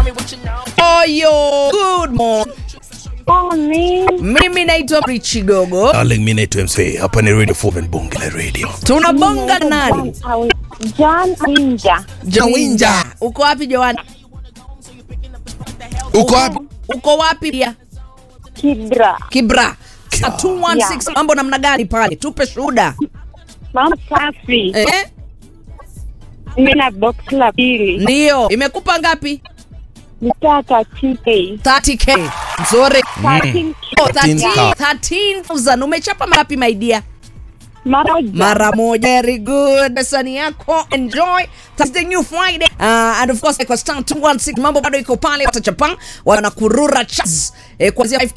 Oyo, good morning. Morning. Mimi naitwa Richi Gogo. Darling, mi naitwa MC. Hapa ni Radio 4 Bonge la Radio. Tunabonga na nani? John Winja. Jawinja. Uko wapi Joana? Uko wapi? Uko wapi pia? Kidra. Kibra. Kibra. 216 mambo namna gani pale? Tupe shuhuda. Mama safi. Eh? Nina box la pili. Ndio. Imekupa ngapi? Nitata TK. 30k. Nzuri. 13 Oh, 13 13,000. 13,000. Umechapa ngapi my dear? Mara mara moja. Very good. Sani yako enjoy. Thursday new Friday. Uh, and of course kwa star 216 mambo bado iko pale watachapa wanakurura chats eh, kuanzia 5